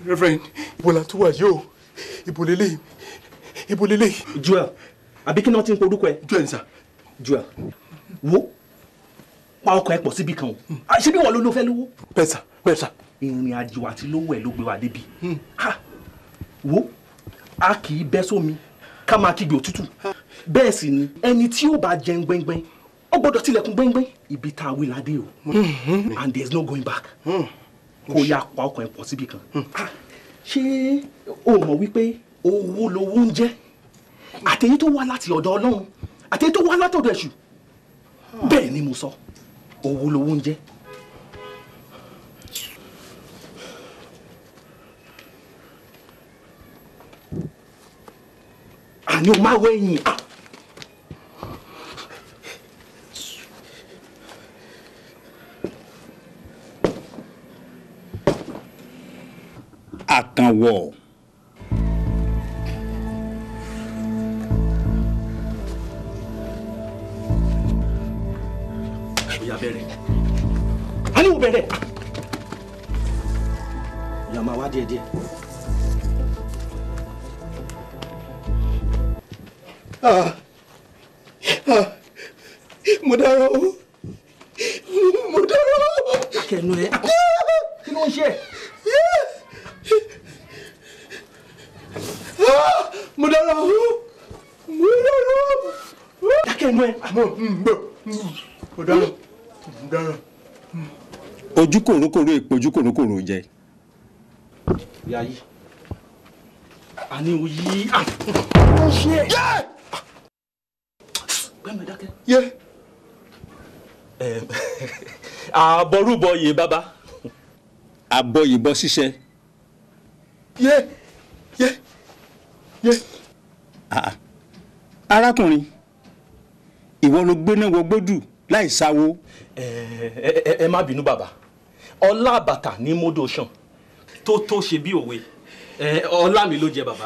reverend ibo la tún wà yìí o ibo lélẹ̀ ibo lélẹ̀. joel àbí kí ni wọ́n ti ń porúkọ ẹ. joel sà. joel wo pa ọkọ ẹ pọ̀ síbi kan o ṣé bí wọn ló ló fẹ́ lówó. bẹ́ẹ̀ sà bẹ́ẹ̀ sà. ìrìn àjò àti lówó ẹ ló gbé wa débi. Ha! wo a kì í bẹ́ sómi ká máa kígbe òtútù bẹ́ẹ̀ sì ni ẹni tí ó bá jẹun gbẹ́ngbẹ́ng ó gbọ́dọ̀ tilẹ̀kùn gbẹ́ngbẹ́ng ibi tá a wí ládé o and there is no going back kó yá pa ọkọ ẹ pọ̀ síbi kan. Ah, ṣé o mọ̀ wípé owó lowó ń jẹ́ àtẹ̀yí tó wá láti ọ̀dọ̀ ọlọ́run àtẹ̀yí tó wá látọ̀dọ̀ èṣù bẹ́ẹ̀ ni mo sọ owó lowó ń jẹ́. àní o máa wẹ̀yìn. Ah! àkànwọ̀ Oya bẹ̀rẹ̀. A ní o bẹ̀rẹ̀. Oya máa wá díẹ̀ díẹ̀. Ah, ah, mo dára o mo dára o. Kẹ̀nu ẹ̀. Kí ló ń ṣe? Ah, mo dára o mo dára o. Dákẹ́ ẹnu ẹ̀. mo mo dára mo dára. ojú kòrókòró èpo ojú kòrókòró jẹ Oya yí. A ní o yí. Ah! Kí ló ń ṣe? Gbẹ́nu ẹ̀ dákẹ́. yé Àbọ̀rúbọ yè bàbá. abọ́ ìbọn ṣíṣẹ́ yé yé yé. Ah, arákùnrin ìwọ ló gbéná wọ gbódù láì sáwó Ẹ ẹ- ẹ- ẹ má bínú bàbá. Ọlá bàtà ní mọ́dọ̀ ṣàn tó tó ṣe bí òwe. Ẹ, Ọlá mi ló jẹ bàbá.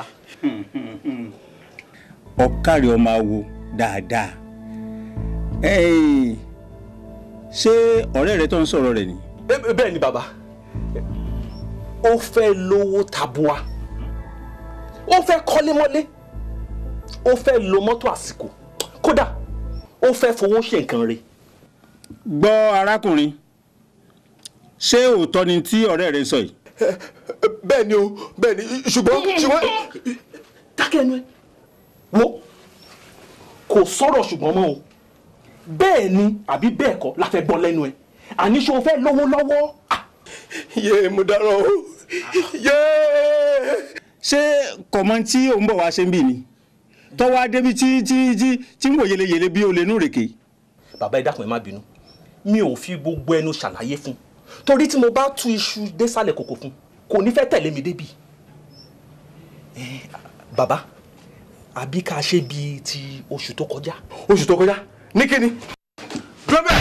ọ̀kàrẹ̀ ọmọ awo dáadáa Ẹ́ẹ̀, ṣé ọ̀rẹ́ rẹ tó ń sọ̀rọ̀ rẹ̀ ni Bẹ́- bẹ́ẹ̀ ni bàbá ó fẹ́ lówó tabua ó fẹ́ kọ́lé mọ́lé ó fẹ́ lo mọ́tò àsìkò kódà ó fẹ́ fowó ṣe nǹkan rẹ̀ gbọ́ arákùnrin ṣé òótọ́ ni tí ọ̀rẹ́ rẹ sọ yìí bẹ́ẹ̀ ni o bẹ́ẹ̀ ni ṣùgbọ́n ṣùgbọ́n dákẹ́ ẹnu ẹ wo kò sọ̀rọ̀ ṣùgbọ́n mọ́ o bẹ́ẹ̀ ni àbí bẹ́ẹ̀ kọ́ la fẹ́ gbọ́ lẹ́nu ẹ àní ṣé o fẹ́ lówó lọ́wọ́ Ah, yé mo dára o yé. ṣé kọ̀mọ́ tí òun bọ̀ wá ṣe ń bì ni tọ́wọ́ adébí tí tí tí tí ń wò yeleyele bí olè nù rèké bàbá ẹ dákun ẹ má bínú mi ò fi gbogbo ẹnu ṣàlàyé fún torí tí mo bá tú iṣu désàlẹ̀ kòkò fún kò ní fẹ́ tẹ̀lé mi débi Eh, bàbá àbí ká ṣe bíi ti oṣù tó kọjá. oṣù tó kọjá ní kíni. dúró bẹ́ẹ̀.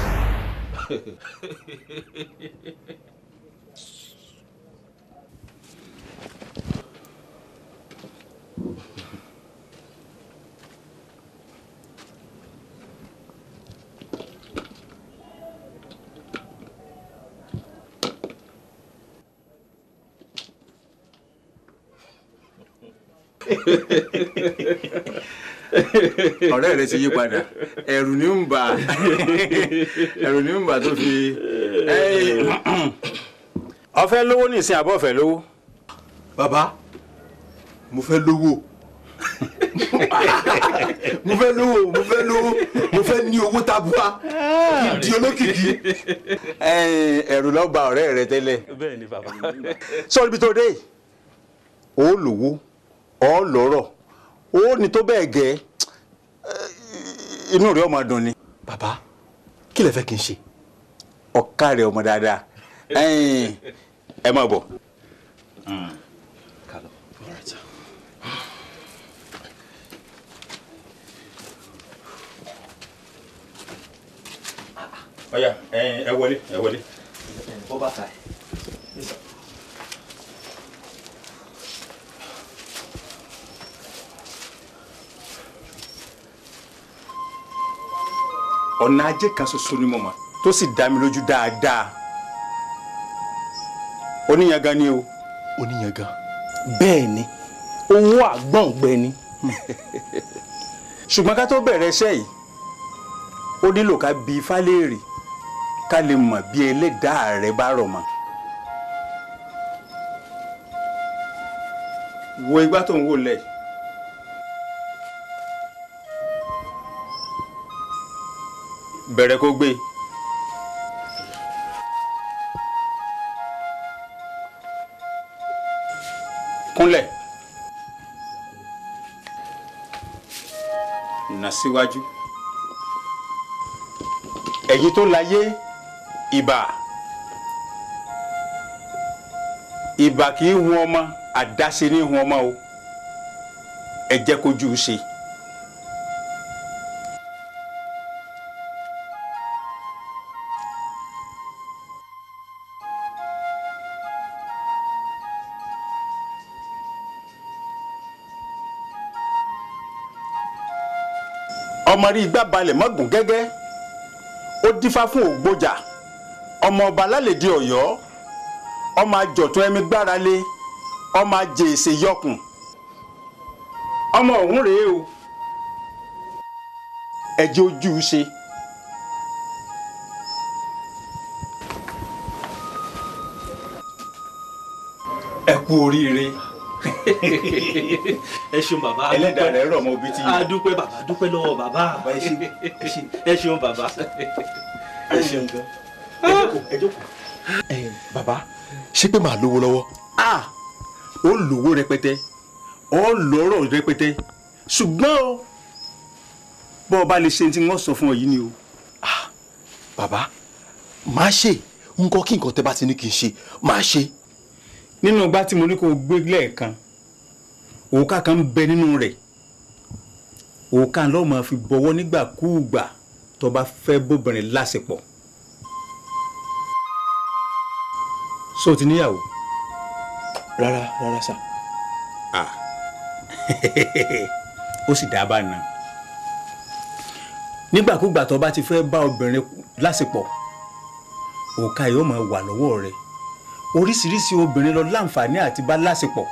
ọ̀rẹ́ rẹ ti yí padà ẹ̀rù ní ń bà ẹ̀rù ní ń bà tó fi. ọ̀fẹ́ lówó ní ìsìn àbọ̀ ọ̀fẹ́ lówó. bàbá mo fẹ́ lówó mo fẹ́ lówó mo fẹ́ lówó mo fẹ́ ní owó tabua di olókìkí. ẹ̀rù ló bà ọ̀rẹ́ rẹ tẹ́lẹ̀. bẹ́ẹ̀ ni bàbá. sọ ibi tó dé yìí ó lówó ó lọ́rọ̀ ó ní tó bẹ́ẹ̀ gẹ́ inú rẹ̀ ọmọ dùn ni. bàbá kí lẹ fẹ́ kí n ṣe. ọ̀ká rẹ̀ ọmọ dáadáa ẹ̀yin, ẹ máa bọ̀. ọ̀yà ẹ wọlé ẹ wọlé. bó bá ta ẹ. ọ̀nà ajé kan ṣoṣo ni mo mọ̀ tó sì dá mi lójú dáadáa oníyangan ni o oníyan gan. bẹ́ẹ̀ ni owó àgbọ̀ngbẹ ni. ṣùgbọ́n ká tó bẹ̀rẹ̀ iṣẹ́ yìí ó nílò ká bi ifá léèrè ká lè mọ̀ bí ẹlẹ́dàá rẹ̀ bá rọ̀ mọ́. wo igbá tó ń wò lẹ̀. bẹ̀rẹ̀ kó gbé. kúnlẹ̀. nà síwájú. ẹ̀yin tó láyé ìbà ìbà kì í hun ọmọ àdáṣe ní hun ọmọ o ẹ jẹ́ kójú ṣe. ọmọ rí igbá balẹ̀ mọ́gùn gẹ́gẹ́ ó dífá fún ògbójà ọmọ ọba lálẹ́dí ọ̀yọ́ ọmọ àjọ̀tún ẹ̀mí gbára lé ọmọ ajé èsè yọkùn ọmọ ọ̀hún rèé o ẹjẹ́ ojú ṣe. ẹ kú oríire ẹ ṣeun bàbá a ẹlẹ́dàá dúpẹ́. rẹ̀ rọ̀ mọ́ ibi tí a dúpẹ́ bàbá a dúpẹ́ lọ́wọ́ bàbá ẹ ṣeun bàbá ẹ ṣeun gan. ẹ jókòó. ẹ bàbá ṣé pé màá lówó lọ́wọ́. a ó lówó rẹpẹtẹ ó lọ́rọ̀ rẹpẹtẹ ṣùgbọ́n o bọ́ ọ bá lè ṣe tí wọ́n sọ fún ọ yìí ni o. bàbá máa ṣe nǹkan kí nǹkan tẹ́ bá ti ní kí n ṣe máa ṣe. nínú igbá tí mo ní kó o gbé lẹ́ẹ̀kan òòkà kan ń bẹ nínú rẹ̀ òòkà lọ́ọ́ máa fi bọwọ́ nígbàkúùgbà tó bá fẹ́ bóbìnrin láṣepọ̀. so ti níyàwó. rárá rárá sà. ó sì dá bá náà nígbàkúgbà tó bá ti fẹ́ bá obìnrin láṣepọ̀ òòkà yóò máa wà lọ́wọ́ rẹ̀ oríṣiríṣi obìnrin lọ láǹfààní àti bá láṣepọ̀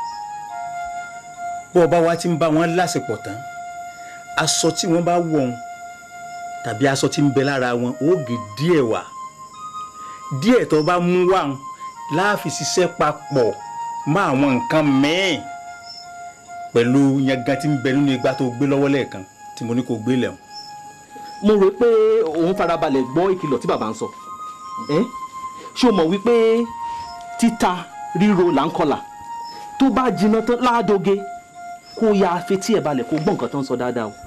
bó o bá wá ti ń bá wọn láṣepọ̀ tán aṣọ tí wọ́n bá wọ̀ ọ́n tàbí aṣọ tí ń bẹ lára wọn ó gé díẹ̀ wá díẹ̀ tó bá mú wá wọn láàfin ṣiṣẹ́ papọ̀ mọ́ àwọn nǹkan mẹ́ẹ̀ pẹ̀lú yangan tí ń bẹ nínú igbá tó gbé lọ́wọ́ lẹ́ẹ̀kan tí mo ní kó gbé lẹ̀ hàn. mo rò pé òun farabalẹ̀ gbọ́ ìkìlọ̀ tí bàbá ń sọ ẹ́ ṣé o mọ̀ wípé títa ríro là ń kọlà tó bá jiná tán láàdóge kó ya fetí ẹ̀ balẹ̀ kó gbọ́ nǹkan tó ń sọ dáadáa o.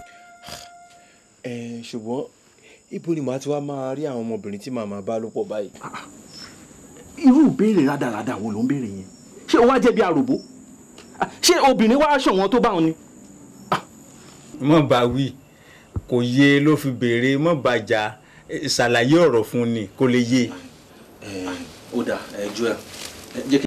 ẹ ṣùgbọ́n ibo ni màá ti wá máa rí àwọn ọmọbìnrin tí màá máa bá lò pọ̀ báyìí. irú ìbéèrè rádaràda wo ló ń béèrè yẹn ṣé o wá jẹ́ bí aròbó Ah, ṣé obìnrin wá ṣọ̀wọ́n tó bá wọn ni. mọ̀ bá wí kò yé ló fi béèrè mọ̀ bá jà ṣàlàyé ọ̀rọ̀ fún ni kó lè yé. ó dà ẹ ju ẹ jẹ́ kí